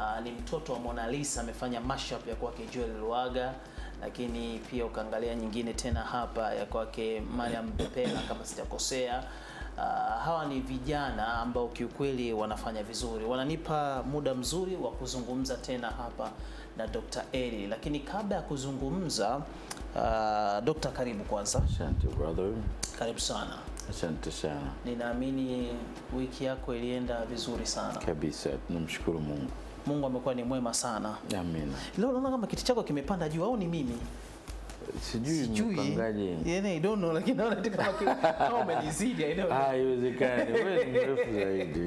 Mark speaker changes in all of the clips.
Speaker 1: uh, ni mtoto wa Mona Lisa amefanya mashup ya kwake Joel Lwaga, lakini pia ukaangalia nyingine tena hapa ya kwake Mariam Bepela kama sijakosea. Uh, hawa ni vijana ambao kiukweli wanafanya vizuri, wananipa muda mzuri wa kuzungumza tena hapa na Dr. Eli, lakini kabla ya kuzungumza uh, Dr. karibu kwanza,
Speaker 2: Asante brother,
Speaker 1: karibu sana.
Speaker 2: asante sana
Speaker 1: Ninaamini wiki yako ilienda vizuri sana.
Speaker 2: kabisa, tunamshukuru Mungu.
Speaker 1: Mungu amekuwa ni mwema sana.
Speaker 2: Amina.
Speaker 1: Leo naona kama kiti chako kimepanda juu au ni mimi?
Speaker 2: Sijui mpangaje.
Speaker 1: Yeah, I don't know, lakini naona tu kama ki- kama umenizidi, I don't know.
Speaker 2: Ah, haiwezekani. Wewe ni mrefu zaidi.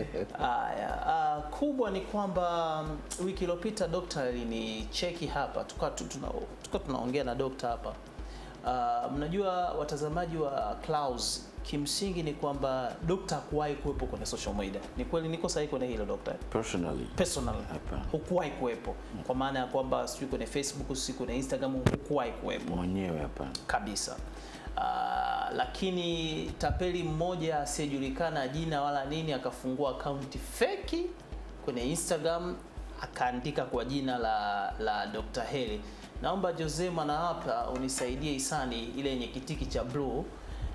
Speaker 1: Haya, ah, kubwa ni kwamba mm, wiki iliyopita dokta alinicheki hapa, tukawa tu- tuna, tukawa tunaongea na dokta hapa. Ah, mnajua watazamaji wa Clouds, kimsingi ni kwamba dokta hakuwahi kuwepo kwenye social media. Ni kweli niko sahihi kwenye hilo dokta?
Speaker 2: Personally.
Speaker 1: personal
Speaker 2: Hapana.
Speaker 1: hukuwahi kuwepo kwa maana ya kwamba sijui kwenye facebook sijui kwenye instagram hukuwahi kuwepo
Speaker 2: Mwenyewe hapana.
Speaker 1: kabisa uh, lakini tapeli mmoja asiyejulikana jina wala nini akafungua akaunti feki kwenye instagram akaandika kwa jina la la dr heli naomba jose mana hapa unisaidie hisani ile yenye kitiki cha blue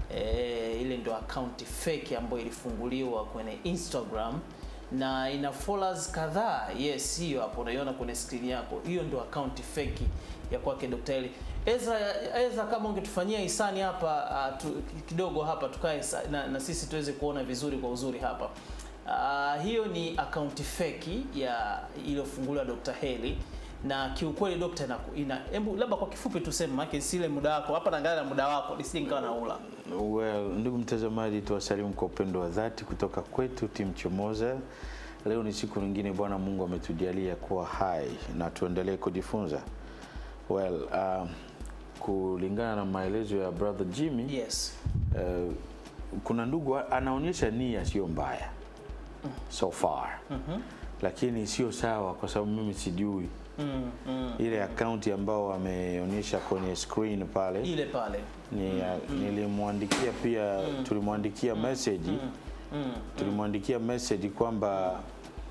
Speaker 1: e, ile ndo akaunti feki ambayo ilifunguliwa kwenye instagram na ina followers kadhaa yes hiyo hapo unaiona kwenye screen yako hiyo ndo akaunti feki ya kwake Dr. Eli. Ezra, Ezra kama ungetufanyia hisani hapa uh, tu, kidogo hapa tukae sa- na, na sisi tuweze kuona vizuri kwa uzuri hapa. Uh, hiyo ni akaunti feki ya iliyofunguliwa Dr. Heli na kiukweli dokta ina, ina hebu labda kwa kifupi tuseme maana sile muda wako hapa naangalia na muda wako nisije nikawa naula.
Speaker 2: Well, ndugu mtazamaji, tuwasalimu kwa upendo wa dhati kutoka kwetu timu Chomoza. Leo ni siku nyingine Bwana Mungu ametujalia kuwa hai na tuendelee kujifunza. Well, uh, kulingana na maelezo ya brother Jimmy
Speaker 1: Yes.
Speaker 2: uh, kuna ndugu a- anaonyesha nia sio mbaya so far lakini sio sawa kwa sababu mimi sijui
Speaker 1: Mm, mm.
Speaker 2: ile akaunti ambao wameonyesha kwenye screen pale
Speaker 1: Ile pale.
Speaker 2: ni, nilimwandikia pia tulimwandikia message
Speaker 1: Mm.
Speaker 2: tulimwandikia message kwamba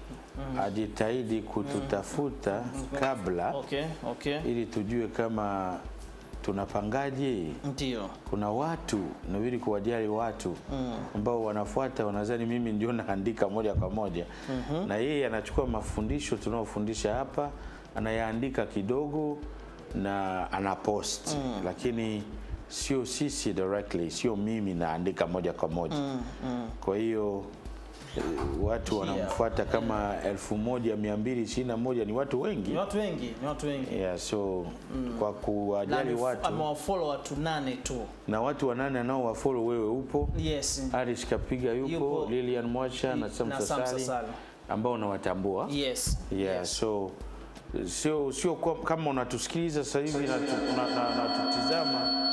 Speaker 2: ajitahidi kututafuta kabla
Speaker 1: Okay, okay.
Speaker 2: ili tujue kama tunapangaje
Speaker 1: Ndio.
Speaker 2: kuna watu nabidi kuwajali watu ambao wanafuata wanadhani mimi ndio naandika moja kwa moja na yeye anachukua mafundisho tunaofundisha hapa anayaandika kidogo na anapost lakini sio sisi directly sio mimi naandika moja kwa moja kwa hiyo eh, watu wanamfuata kama elfu moja mia mbili ishirini na moja ni watu wengi
Speaker 1: Ni watu wengi, ni watu wengi.
Speaker 2: yeah, so kwa kuwajali
Speaker 1: Na
Speaker 2: watu
Speaker 1: amewafollow watu nane tu.
Speaker 2: na watu wanane anao wafollow wewe upo
Speaker 1: Yes.
Speaker 2: Aris Kapiga yupo,
Speaker 1: Yupo.
Speaker 2: Lilian Mwacha na Sam
Speaker 1: Na Sam
Speaker 2: Sasali
Speaker 1: Sasali.
Speaker 2: ambao unawatambua
Speaker 1: Yes.
Speaker 2: yeah, so sio sio kwa- kama unatusikiliza sasa hivi na tu- na- na- natutizama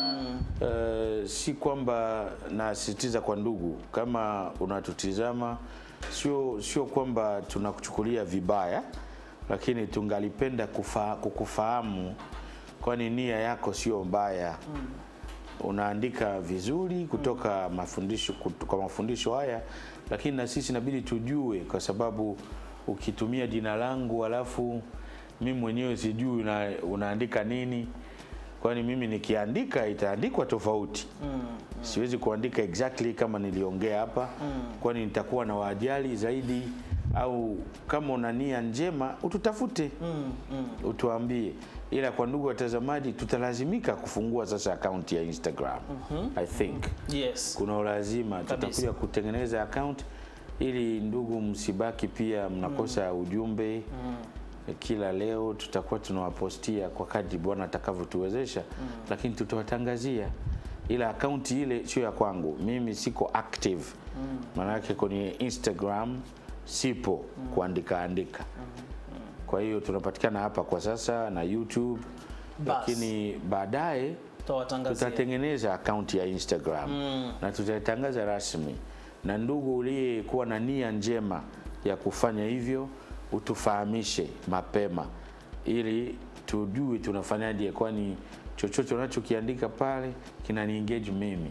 Speaker 2: eh, si kwamba nasisitiza kwa ndugu, kama unatutizama sio sio kwamba tunakuchukulia vibaya, lakini tungalipenda kufa, kukufahamu, kwani nia yako sio mbaya unaandika vizuri kutoka mafundisho kut- kwa mafundisho haya, lakini na sisi inabidi tujue, kwa sababu ukitumia jina langu alafu mimi mwenyewe sijui una, unaandika nini, kwani mimi nikiandika itaandikwa tofauti siwezi kuandika exactly kama niliongea hapa kwani nitakuwa na wajali zaidi au kama una nia njema ututafute utuambie ila kwa ndugu watazamaji tutalazimika kufungua sasa akaunti ya instagram i think
Speaker 1: Yes.
Speaker 2: kuna ulazima tutakuja kutengeneza account ili ndugu msibaki pia mnakosa ujumbe kila leo tutakuwa tunawapostia kwa kadri bwana atakavyotuwezesha lakini tutawatangazia ila akaunti ile sio ya kwangu mimi siko active maanake kwenye instagram sipo kuandika andika kwa hiyo tunapatikana hapa kwa sasa na youtube
Speaker 1: Bas.
Speaker 2: lakini baadaye
Speaker 1: Tutawatangazia.
Speaker 2: tutatengeneza akaunti ya Instagram na tutaitangaza rasmi, na ndugu uliyekuwa na nia njema ya kufanya hivyo utufahamishe mapema, ili tujue tunafanyaje, kwani chochote unachokiandika pale kinani engage mimi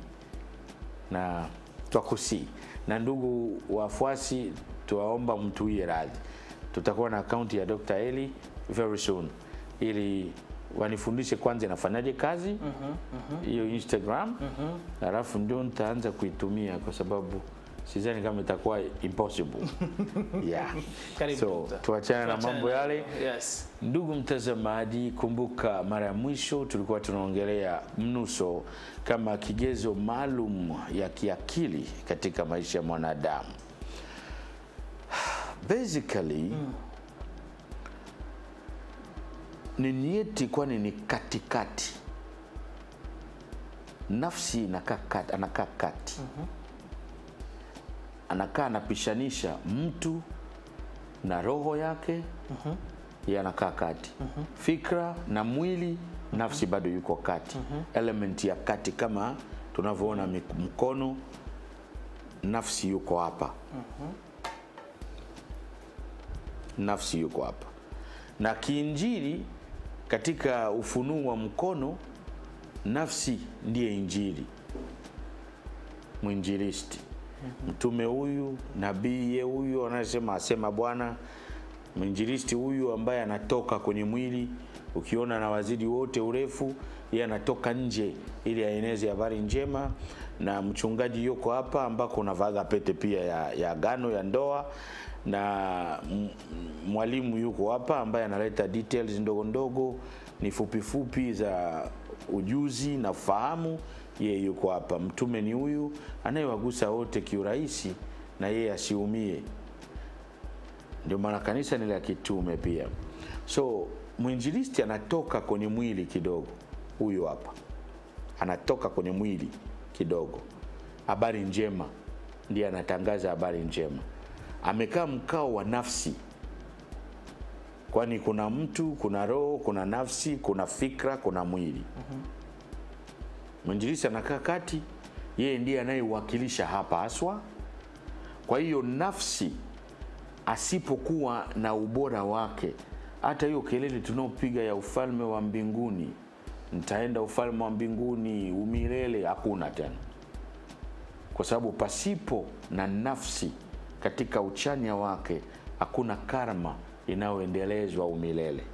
Speaker 2: na twakusii na ndugu wafuasi, tuwaomba mtuie radhi tutakuwa na akaunti ya Dr. Eli very soon ili wanifundishe kwanza inafanyaje kazi hiyo Instagram alafu ndio nitaanza kuitumia kwa sababu sidhani kama itakuwa impossible yeah.
Speaker 1: Karibu,
Speaker 2: so
Speaker 1: Dr.
Speaker 2: tuachane na
Speaker 1: Tuachane
Speaker 2: mambo
Speaker 1: na-
Speaker 2: yale
Speaker 1: Yes.
Speaker 2: Ndugu mtazamaji, kumbuka mara ya mwisho tulikuwa tunaongelea mnuso kama kigezo maalum ya kiakili katika maisha ya mwanadamu. Basically ni nieti, kwani ni katikati. Nafsi inakaa kati, anakaa kati, anakaa anapishanisha mtu na roho yake yeye anakaa kati fikra na mwili nafsi bado yuko kati element ya kati kama tunavyoona mik- mkono nafsi yuko hapa nafsi yuko hapa na kiinjili katika ufunuo wa mkono nafsi ndiye injili mwinjilisti mtume huyu nabii ye huyu anayesema asema bwana mwinjilisti huyu ambaye anatoka kwenye mwili ukiona na wazidi wote urefu yeye anatoka nje ili aeneze habari njema na mchungaji yuko hapa ambako unavaga pete pia ya, ya agano ya ndoa na m- mwalimu yuko hapa ambaye analeta details ndogo ndogo ni fupi fupi za ujuzi na ufahamu yeye yuko hapa mtume ni huyu anayewagusa wote kiurahisi na yeye asiumie ndio maana kanisa ni la kitume pia so mwinjilisti anatoka kwenye mwili kidogo huyu hapa anatoka kwenye mwili kidogo habari njema ndiye anatangaza habari njema amekaa mkao wa nafsi kwani kuna mtu kuna roho kuna nafsi kuna fikra kuna mwili mwinjilisti anakaa kati yeye ndiye anayewakilisha hapa haswa kwa hiyo nafsi asipokuwa na ubora wake hata hiyo kelele tunaopiga ya ufalme wa mbinguni nitaenda ufalme wa mbinguni umilele hakuna tena kwa sababu pasipo na nafsi katika uchanya wake hakuna karma inayoendelezwa umilele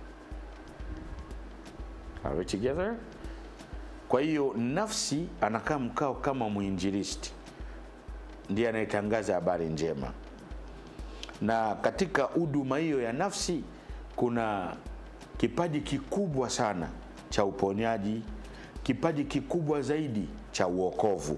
Speaker 2: Are we together? kwa hiyo nafsi anakaa mkao kama mwinjilisti ndiye anayetangaza habari njema na katika huduma hiyo ya nafsi kuna kipaji kikubwa sana cha uponyaji kipaji kikubwa zaidi cha uokovu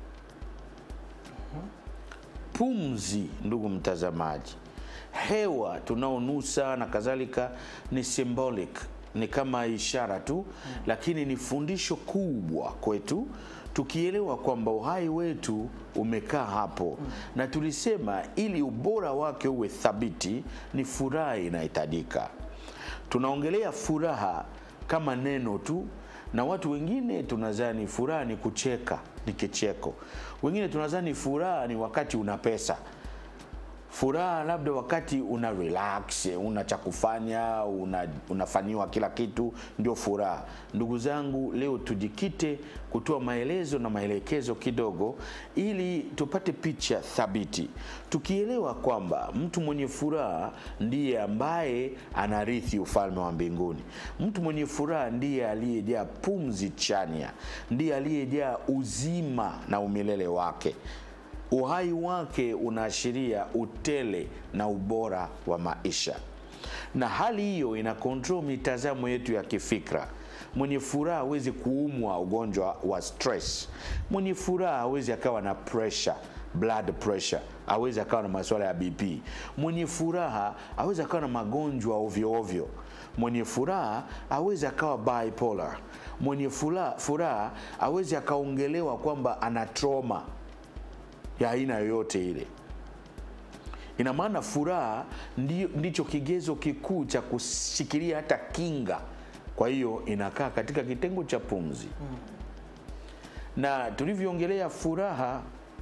Speaker 2: pumzi ndugu mtazamaji hewa tunaonusa na kadhalika ni symbolic ni kama ishara tu lakini ni fundisho kubwa kwetu tukielewa kwamba uhai wetu umekaa hapo na tulisema ili ubora wake uwe thabiti ni furaha inahitajika tunaongelea furaha kama neno tu na watu wengine tunadhani furaha ni kucheka ni kicheko wengine tunadhani furaha ni wakati una pesa furaha labda wakati una relax una cha kufanya una, unafanyiwa kila kitu ndio furaha ndugu zangu leo tujikite kutoa maelezo na maelekezo kidogo ili tupate picha thabiti tukielewa kwamba mtu mwenye furaha ndiye ambaye anarithi ufalme wa mbinguni mtu mwenye furaha ndiye aliyejaa pumzi chanya ndiye aliyejaa uzima na umilele wake uhai wake unaashiria utele na ubora wa maisha na hali hiyo ina control mitazamo yetu ya kifikra mwenye furaha hawezi kuumwa ugonjwa wa stress mwenye furaha hawezi akawa na pressure blood pressure awezi akawa na masuala ya bp mwenye furaha awezi akawa na magonjwa ovyo ovyo mwenye furaha awezi akawa bipolar mwenye furaha, furaha awezi akaongelewa kwamba ana trauma ya aina yoyote ile ina maana furaha ndi, ndicho kigezo kikuu cha kushikilia hata kinga kwa hiyo inakaa katika kitengo cha pumzi mm. na tulivyoongelea furaha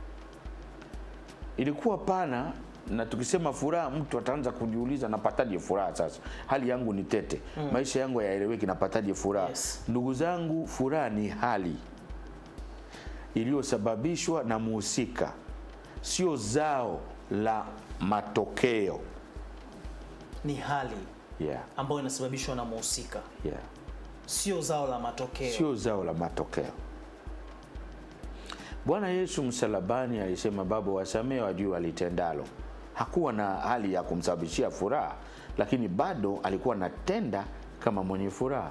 Speaker 2: ilikuwa pana na tukisema furaha mtu ataanza kujiuliza napataje furaha sasa hali yangu ni tete mm. maisha yangu yaeleweki napataje furaha
Speaker 1: Yes.
Speaker 2: ndugu zangu furaha ni hali iliyosababishwa na muhusika sio zao la matokeo
Speaker 1: ni hali
Speaker 2: yeah,
Speaker 1: ambayo inasababishwa na muhusika,
Speaker 2: yeah.
Speaker 1: sio zao la matokeo.
Speaker 2: sio zao la matokeo. Bwana Yesu msalabani alisema, Baba, wasamehe wajui walitendalo. Hakuwa na hali ya kumsababishia furaha, lakini bado alikuwa anatenda kama mwenye furaha.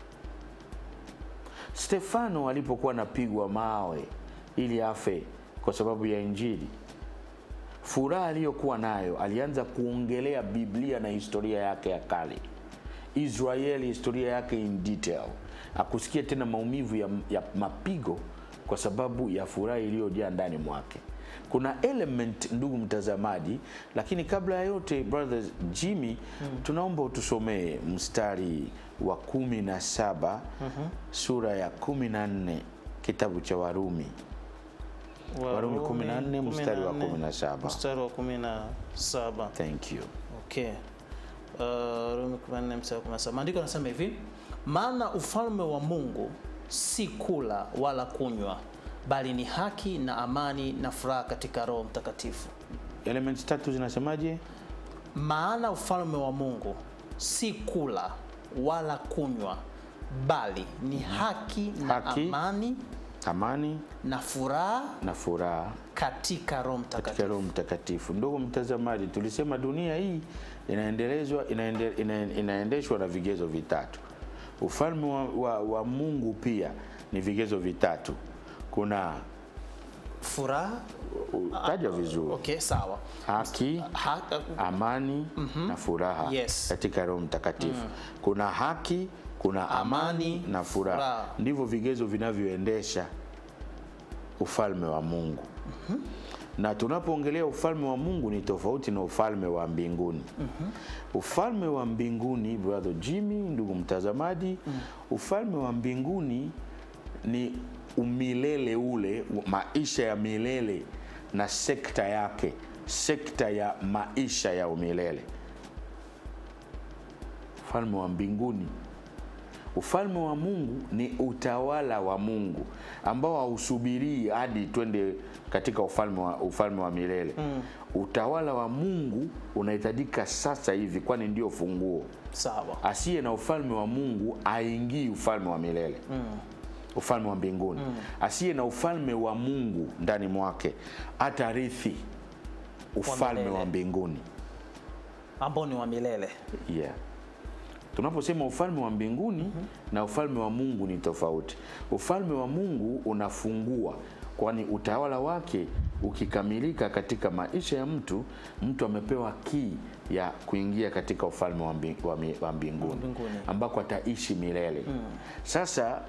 Speaker 2: Stefano alipokuwa anapigwa mawe ili afe kwa sababu ya Injili, furaha aliyokuwa nayo, alianza kuongelea Biblia na historia yake ya kale, Israeli, historia yake in detail. Akusikia tena maumivu ya, ya mapigo kwa sababu ya furaha iliyojaa ndani mwake. Kuna element ndugu mtazamaji, lakini kabla ya yote brother Jimmy, tunaomba utusomee mstari wa kumi na saba sura ya kumi na nne kitabu cha Warumi. Warumi 14 mstari wa 17.
Speaker 1: Mstari wa 17.
Speaker 2: Thank you.
Speaker 1: Okay. Uh, Warumi 14 mstari wa 17. Maandiko yanasema hivi, maana ufalme wa Mungu si kula wala kunywa, bali ni haki na amani na furaha katika Roho Mtakatifu.
Speaker 2: Elements tatu zinasemaje?
Speaker 1: Maana ufalme wa Mungu si kula wala kunywa, bali ni haki na
Speaker 2: Haki.
Speaker 1: amani
Speaker 2: Amani
Speaker 1: na furaha
Speaker 2: na furaha
Speaker 1: katika Roho
Speaker 2: katika
Speaker 1: Mtakatifu.
Speaker 2: Roho Mtakatifu. Ndugu mtazamaji, tulisema dunia hii inaendelezwa inaende, ina, inaendeshwa na vigezo vitatu. Ufalme wa, wa, wa Mungu pia ni vigezo vitatu. Kuna
Speaker 1: Furaha,
Speaker 2: taja vizuri,
Speaker 1: okay, sawa.
Speaker 2: haki,
Speaker 1: Ha,
Speaker 2: amani na furaha
Speaker 1: Yes.
Speaker 2: katika Roho Mtakatifu. Kuna haki, kuna amani,
Speaker 1: Amani,
Speaker 2: na furaha.
Speaker 1: furaha.
Speaker 2: Ndivyo vigezo vinavyoendesha ufalme wa Mungu. Na tunapoongelea ufalme wa Mungu ni tofauti na ufalme wa mbinguni. Ufalme wa mbinguni, brother Jimmy, ndugu mtazamaji, ufalme wa mbinguni ni umilele ule, maisha ya milele na sekta yake, sekta ya maisha ya umilele. Ufalme wa mbinguni Ufalme wa Mungu ni utawala wa Mungu ambao hausubirii hadi twende katika ufalme wa, ufalme wa milele mm. Utawala wa Mungu unahitajika sasa hivi, kwani ndio funguo.
Speaker 1: sawa.
Speaker 2: Asiye na ufalme wa Mungu aingii ufalme wa milele mm. Ufalme wa mbinguni mm. Asiye na ufalme wa Mungu ndani mwake atarithi ufalme
Speaker 1: milele.
Speaker 2: wa mbinguni
Speaker 1: Ambao ni wa milele.
Speaker 2: yeah. Tunaposema ufalme wa mbinguni na ufalme wa Mungu ni tofauti. Ufalme wa Mungu unafungua, kwani utawala wake ukikamilika katika maisha ya mtu, mtu amepewa kii ya kuingia katika ufalme wa mbi- wa mi- wa mbinguni
Speaker 1: Mbinguni.
Speaker 2: ambako ataishi milele. Sasa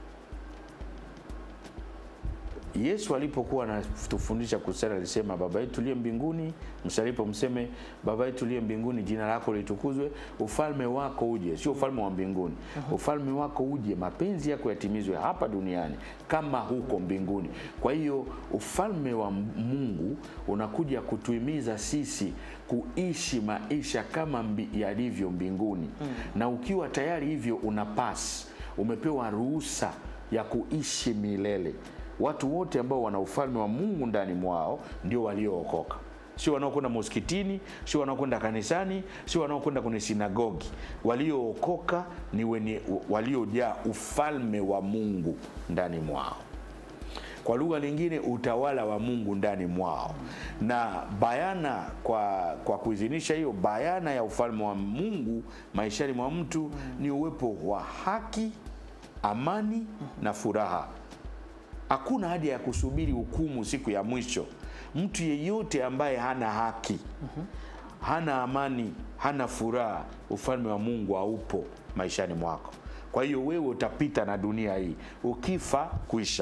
Speaker 2: Yesu alipokuwa anatufundisha kusali alisema, Baba yetu uliye mbinguni, msalipo mseme, Baba yetu uliye mbinguni, jina lako litukuzwe, ufalme wako uje. Sio ufalme wa mbinguni, ufalme wako uje, mapenzi yako yatimizwe hapa duniani kama huko mbinguni. Kwa hiyo ufalme wa Mungu unakuja kutuhimiza sisi kuishi maisha kama mbi, yalivyo mbinguni, na ukiwa tayari hivyo una pass, umepewa ruhusa ya kuishi milele. Watu wote ambao wana ufalme wa Mungu ndani mwao ndio waliookoka, sio wanaokwenda moskitini, sio wanaokwenda kanisani, sio wanaokwenda kwenye sinagogi. Waliookoka ni wenye waliojaa ufalme wa Mungu ndani mwao kwa lugha nyingine utawala wa Mungu ndani mwao. Na bayana kwa, kwa kuidhinisha hiyo bayana ya ufalme wa Mungu maishani mwa mtu ni uwepo wa haki, amani na furaha. Hakuna haja ya kusubiri hukumu siku ya mwisho. Mtu yeyote ambaye hana haki, hana amani, hana furaha, ufalme wa Mungu haupo maishani mwako. Kwa hiyo wewe utapita na dunia hii, ukifa kuisha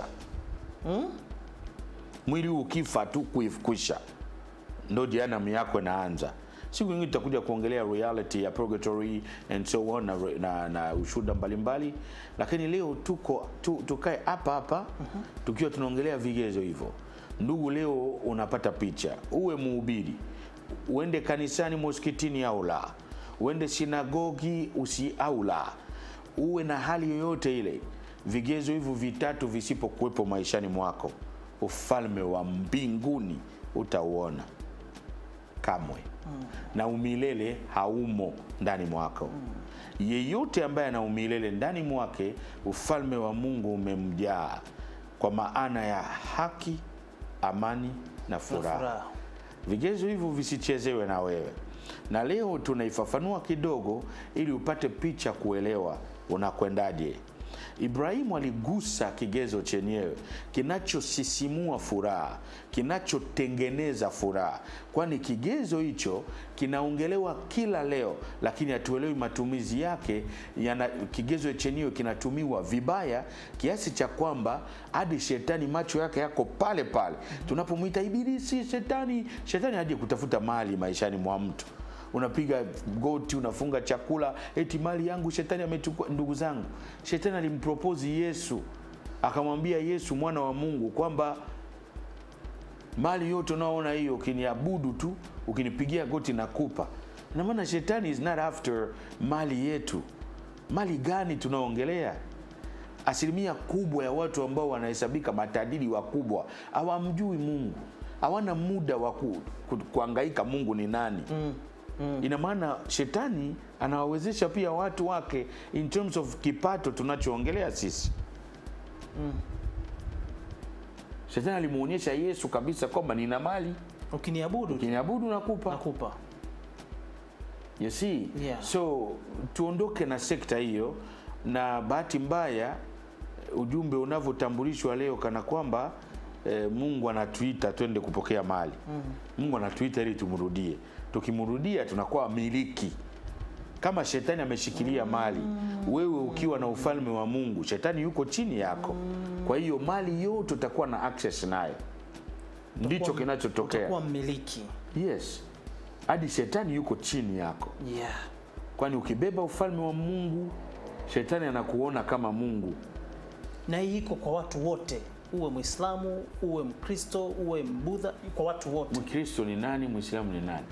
Speaker 2: mwili huu ukifa tu kuif- kuisha, ndo jehanamu yako inaanza. Siku nyingine tutakuja kuongelea reality ya purgatory and so on na, na, na ushuhuda mbalimbali, lakini leo tuko tu, tukae hapa hapa tukiwa tunaongelea vigezo hivyo. Ndugu, leo unapata picha, uwe mhubiri, uende kanisani, moskitini au la, uende sinagogi usi au la, uwe na hali yoyote ile, vigezo hivyo vitatu visipokuwepo maishani mwako, ufalme wa mbinguni utauona kamwe. na umilele haumo ndani mwako. Yeyote ambaye ana umilele ndani mwake, ufalme wa Mungu umemjaa kwa maana ya haki, amani na furaha.
Speaker 1: furaha.
Speaker 2: Vigezo hivyo visichezewe na wewe, na leo tunaifafanua kidogo ili upate picha kuelewa unakwendaje. Ibrahimu aligusa kigezo chenyewe kinachosisimua furaha, kinachotengeneza furaha, kwani kigezo hicho kinaongelewa kila leo, lakini hatuelewi matumizi yake. Yana, kigezo chenyewe kinatumiwa vibaya kiasi cha kwamba hadi shetani macho yake yako pale pale tunapomwita ibilisi, shetani. Shetani haje kutafuta mali maishani mwa mtu unapiga goti, unafunga chakula, eti mali yangu shetani amechukua. Ndugu zangu, shetani alimpropozi Yesu, akamwambia Yesu mwana wa Mungu kwamba mali yote unaoona hiyo, ukiniabudu tu, ukinipigia goti nakupa. Na maana shetani is not after mali yetu. Mali gani tunaongelea? Asilimia kubwa ya watu ambao wanahesabika matajiri wakubwa hawamjui Mungu, hawana muda wa ku, ku, kuangaika Mungu ni nani. Ina maana shetani anawawezesha pia watu wake in terms of kipato tunachoongelea sisi. Shetani alimuonyesha Yesu kabisa kwamba nina mali,
Speaker 1: Ukiniabudu
Speaker 2: ukiniabudu nakupa.
Speaker 1: nakupa.
Speaker 2: You see?
Speaker 1: Yeah.
Speaker 2: So tuondoke na sekta hiyo, na bahati mbaya ujumbe unavyotambulishwa leo kana kwamba eh, Mungu anatuita twende kupokea mali. Mungu anatuita ili tumrudie. Tukimrudia tunakuwa wamiliki. Kama shetani ameshikilia mali, wewe ukiwa na ufalme wa Mungu, shetani yuko chini yako. Kwa hiyo mali yote utakuwa na access nayo. Ndicho kinachotokea.
Speaker 1: Utakuwa mmiliki.
Speaker 2: Yes, hadi shetani yuko chini yako,
Speaker 1: Yeah.
Speaker 2: kwani ukibeba ufalme wa Mungu, shetani anakuona kama Mungu.
Speaker 1: Na hii iko kwa watu wote, uwe Mwislamu, uwe Mkristo, uwe Mbudha, kwa watu wote.
Speaker 2: Mkristo ni nani? Mwislamu ni nani?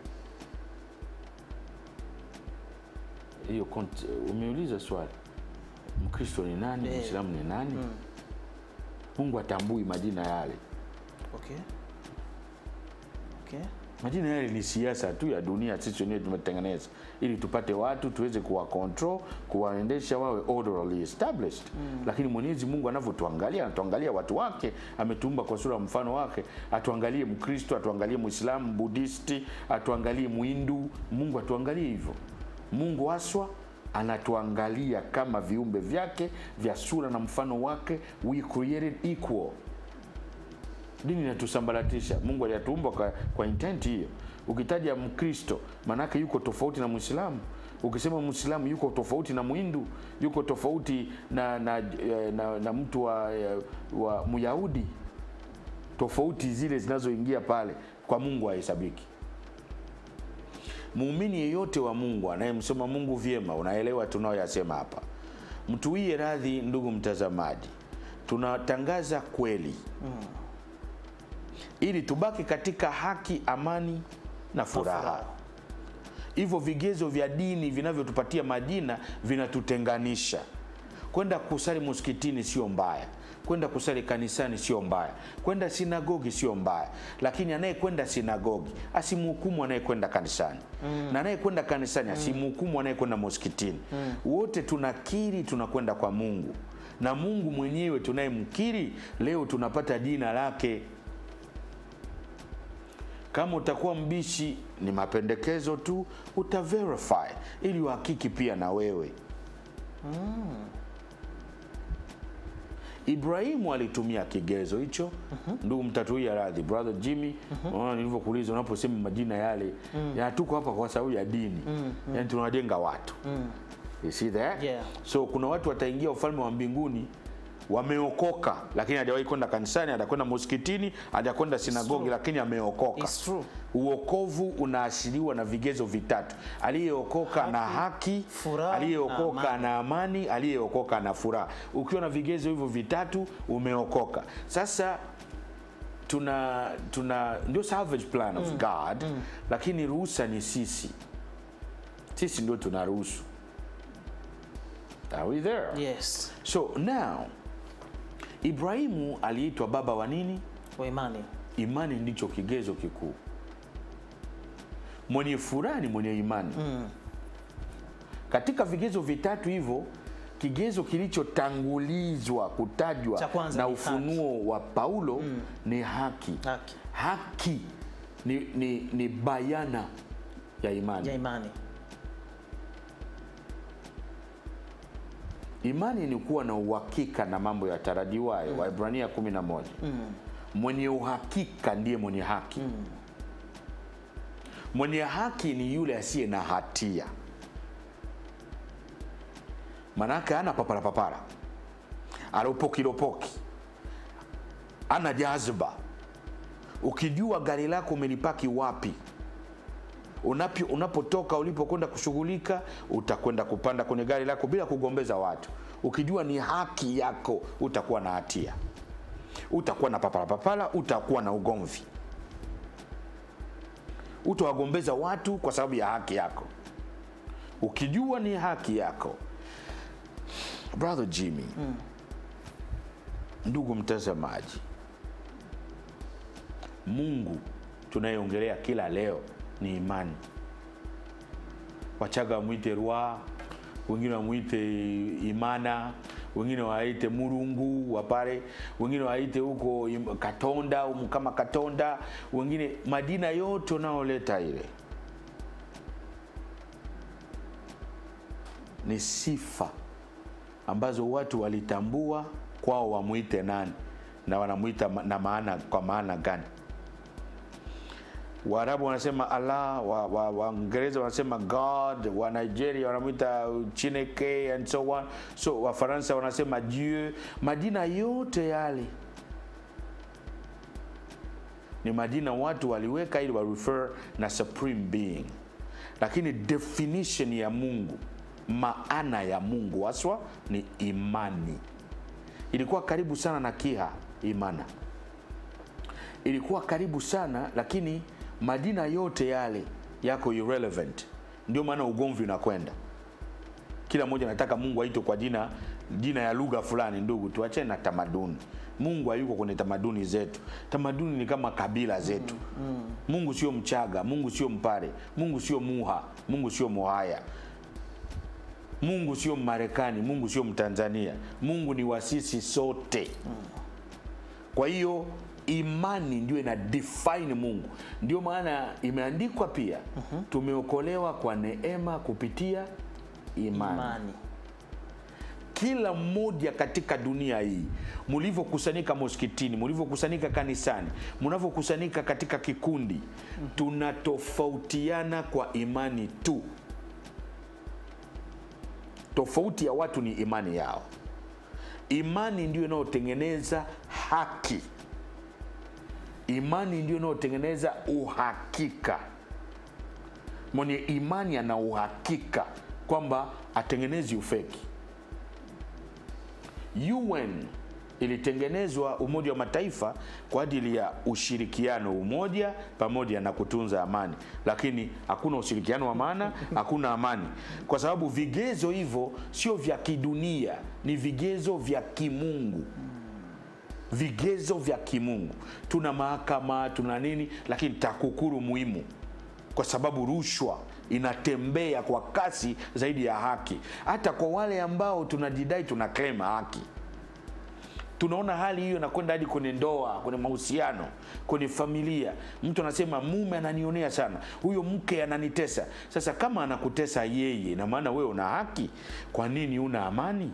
Speaker 2: Hiyo kont- umeuliza swali, Mkristo ni nani?
Speaker 1: Eh.
Speaker 2: Mwislamu ni nani? Mungu atambui majina yale.
Speaker 1: Okay. Okay.
Speaker 2: Majina yale ni siasa tu ya dunia, sisi wenyewe tumetengeneza ili tupate watu tuweze kuwa control, kuwaendesha wawe orderly established. Lakini Mwenyezi Mungu anavyotuangalia, anatuangalia watu wake, ametuumba kwa sura ya mfano wake. Atuangalie Mkristo, atuangalie Muislamu, Budisti, atuangalie Muhindu. Mungu atuangalie hivyo. Mungu haswa anatuangalia kama viumbe vyake vya sura na mfano wake, we created equal dini inatusambaratisha. Mungu aliyatuumba kwa, kwa intent hiyo. Ukitaja Mkristo maanake yuko tofauti na Mwislamu. Ukisema Mwislamu yuko tofauti na Mhindu, yuko tofauti na na, eh, na, na mtu wa, eh, wa Myahudi. Tofauti zile zinazoingia pale kwa Mungu hahesabiki. Muumini yeyote wa Mungu anayemsoma Mungu vyema, unaelewa tunayoyasema hapa. Mtuie radhi, ndugu mtazamaji, tunatangaza kweli ili tubaki katika haki, amani na furaha.
Speaker 1: furaha.
Speaker 2: Hivyo vigezo vya dini vinavyotupatia majina vinatutenganisha. Kwenda kusali msikitini sio mbaya, kwenda kusali kanisani sio mbaya, kwenda sinagogi sio mbaya, lakini anayekwenda sinagogi asimhukumu anayekwenda kanisani na anayekwenda kanisani asimhukumu anayekwenda msikitini. Wote tunakiri tunakwenda kwa Mungu, na Mungu mwenyewe tunayemkiri leo tunapata jina lake. Kama utakuwa mbishi, ni mapendekezo tu, utaverify ili uhakiki pia na wewe. Ibrahimu alitumia kigezo hicho. Ndugu mtatuia radhi, brother Jimmy, unaona nilivyokuuliza, unaposema majina yale ya tuko hapa kwa sababu ya dini, yani tunawajenga watu. You see that?
Speaker 1: Yeah.
Speaker 2: So kuna watu wataingia ufalme wa mbinguni wameokoka, lakini hajawahi kwenda kanisani, hajakwenda msikitini, hajakwenda sinagogi,
Speaker 1: true.
Speaker 2: lakini ameokoka.
Speaker 1: It's true.
Speaker 2: Uokovu unaashiriwa na vigezo vitatu: aliyeokoka na haki,
Speaker 1: furaha na
Speaker 2: aliyeokoka
Speaker 1: amani.
Speaker 2: na amani, aliyeokoka na furaha. Ukiwa na vigezo hivyo vitatu, umeokoka. Sasa tuna tuna ndio salvage plan of God, lakini ruhusa ni sisi, sisi ndio tunaruhusu. Are we there?
Speaker 1: Yes.
Speaker 2: So now Ibrahimu aliitwa baba wa nini?
Speaker 1: Wa imani.
Speaker 2: Imani ndicho kigezo kikuu. mwenye furaha ni mwenye imani katika vigezo vitatu hivyo kigezo kilichotangulizwa kutajwa
Speaker 1: Cha kwanza
Speaker 2: na
Speaker 1: ni
Speaker 2: ufunuo wa paulo ni haki
Speaker 1: Haki.
Speaker 2: haki ni, ni, ni bayana ya imani
Speaker 1: ya imani
Speaker 2: imani ni kuwa na uhakika na mambo yatarajiwayo waibrania 11 mwenye uhakika ndiye mwenye haki mwenye haki ni yule asiye na hatia manake ana papara papara aropokiropoki ana jazba ukijua gari lako umelipaki wapi Unapi, unapotoka ulipokwenda kushughulika utakwenda kupanda kwenye gari lako bila kugombeza watu ukijua ni haki yako utakuwa na hatia utakuwa na papalapapala utakuwa na ugomvi utawagombeza watu kwa sababu ya haki yako ukijua ni haki yako brother jimmy ndugu mtazamaji mungu tunayeongelea kila leo ni imani wachaga wamwite rwa wengine wamwite imana wengine waite murungu wapare wengine waite huko im- katonda um, kama katonda wengine majina yote unaoleta ile ni sifa ambazo watu walitambua kwao wamwite nani na wanamwita ma- na maana kwa maana gani waarabu wanasema allah waingereza wa, wa Waingereza wanasema god wa nigeria wanamwita chineke and so on so wafaransa wanasema dieu majina yote yale ni majina watu waliweka ili wa refer na supreme being lakini definition ya mungu maana ya mungu haswa ni imani ilikuwa karibu sana na kiha imana ilikuwa karibu sana lakini majina yote yale yako irrelevant ndio maana ugomvi unakwenda kila mmoja anataka mungu aitwe kwa jina jina ya lugha fulani ndugu tuachane na tamaduni mungu hayuko kwenye tamaduni zetu tamaduni ni kama kabila zetu mungu sio mchaga mungu sio mpare mungu sio muha mungu sio mohaya mungu sio mmarekani mungu sio mtanzania mungu ni wasisi sote kwa hiyo imani ndio ina define mungu ndio maana imeandikwa pia tumeokolewa kwa neema kupitia imani
Speaker 1: imani
Speaker 2: kila mmoja katika dunia hii mlivyokusanyika moskitini mlivyokusanyika kanisani mnavyokusanyika katika kikundi tunatofautiana kwa imani tu tofauti ya watu ni imani yao imani ndio inayotengeneza haki imani ndio inayotengeneza uhakika mwenye imani ana uhakika kwamba atengenezi ufeki un ilitengenezwa umoja wa mataifa kwa ajili ya ushirikiano umoja pamoja na kutunza amani lakini hakuna ushirikiano wa maana hakuna amani kwa sababu vigezo hivyo sio vya kidunia ni vigezo vya kimungu vigezo vya kimungu tuna mahakama tuna nini lakini takukuru muhimu kwa sababu rushwa inatembea kwa kasi zaidi ya haki hata kwa wale ambao tunajidai tuna claim haki tunaona hali hiyo inakwenda hadi kwenye ndoa kwenye mahusiano kwenye familia mtu anasema mume ananionea sana huyo mke ananitesa sasa kama anakutesa yeye na maana wewe una haki kwa nini una amani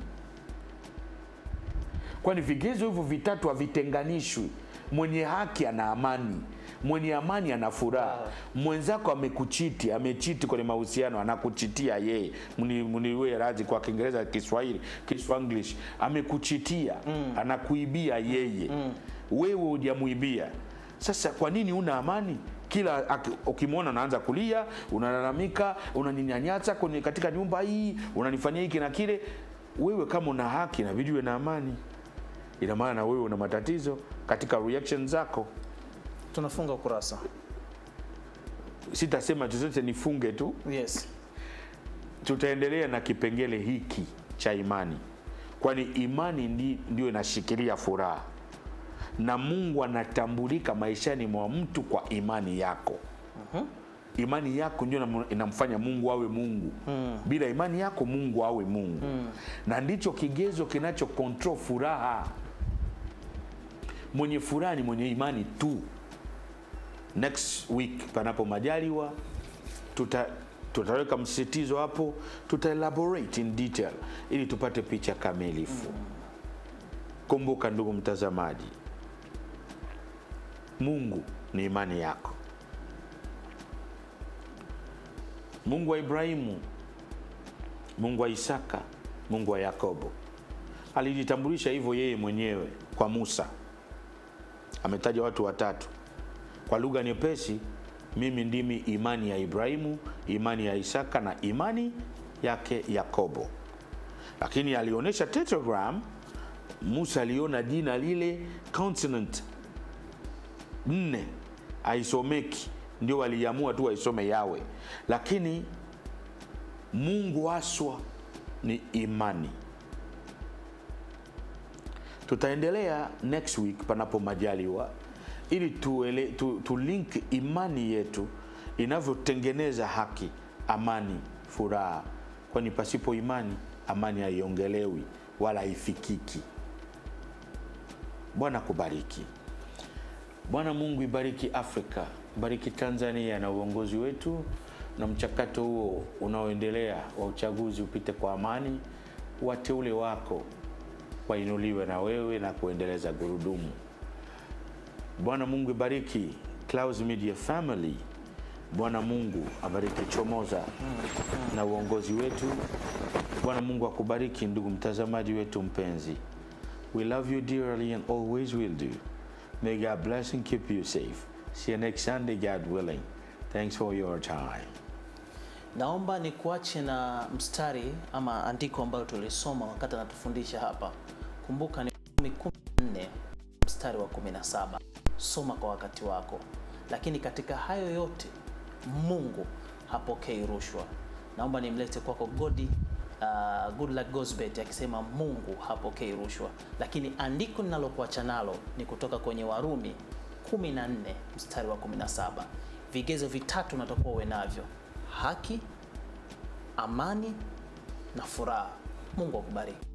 Speaker 2: kwani vigezo hivyo vitatu havitenganishwi mwenye haki ana amani mwenye amani ana furaha mwenzako amekuchiti amechiti kwenye mahusiano anakuchitia yeye Mni- mniwe radhi kwa kiingereza kiswahili kiswanglish amekuchitia mm. anakuibia yeye mm. wewe hujamuibia sasa kwa nini una amani kila aki- ukimwona unaanza kulia unalalamika unaninyanyasa kwenye katika nyumba hii unanifanyia hiki na kile wewe kama una haki inabidi uwe na amani ina maana na wewe una matatizo katika reaction zako
Speaker 1: tunafunga ukurasa
Speaker 2: sitasema chochote nifunge tu
Speaker 1: yes
Speaker 2: tutaendelea na kipengele hiki cha imani kwani imani ndi, ndio inashikilia furaha na mungu anatambulika maishani mwa mtu kwa imani yako imani yako ndio inamu- inamfanya mungu awe mungu mm. bila imani yako mungu awe mungu mm. na ndicho kigezo kinacho control furaha mwenye furaha ni mwenye imani tu next week panapo majaliwa tuta tutaweka msisitizo hapo tuta elaborate in detail ili tupate picha kamilifu kumbuka ndugu mtazamaji mungu ni imani yako mungu wa ibrahimu mungu wa isaka mungu wa yakobo alijitambulisha hivyo yeye mwenyewe kwa musa ametaja watu watatu kwa lugha nyepesi mimi ndimi imani ya ibrahimu imani ya isaka na imani yake yakobo lakini alionyesha tetragram musa aliona jina lile consonant nne aisomeki ndio waliamua tu waisome yawe lakini mungu haswa ni imani tutaendelea next week panapo majaliwa ili tuele, tu, tu link imani yetu inavyotengeneza haki amani furaha kwani pasipo imani amani haiongelewi wala haifikiki bwana kubariki bwana mungu ibariki afrika bariki tanzania na uongozi wetu na mchakato huo unaoendelea wa uchaguzi upite kwa amani wateule wako wainuliwe na wewe na kuendeleza gurudumu bwana mungu ibariki Clouds media family bwana mungu abariki chomoza na uongozi wetu bwana mungu akubariki ndugu mtazamaji wetu mpenzi we love you dearly and always will do may god bless and keep you safe see you next sunday god willing thanks for your time
Speaker 1: naomba nikuache na mstari ama andiko ambalo tulisoma wakati anatufundisha hapa kumbuka ni Warumi 14 mstari wa 17 soma kwa wakati wako lakini katika hayo yote mungu hapokei rushwa naomba nimlete kwako godi uh, good luck Gosbet akisema mungu hapokei rushwa lakini andiko ninalokuacha nalo ni kutoka kwenye warumi 14 mstari wa 17 vigezo vitatu natakuwa uwe navyo haki amani na furaha mungu akubariki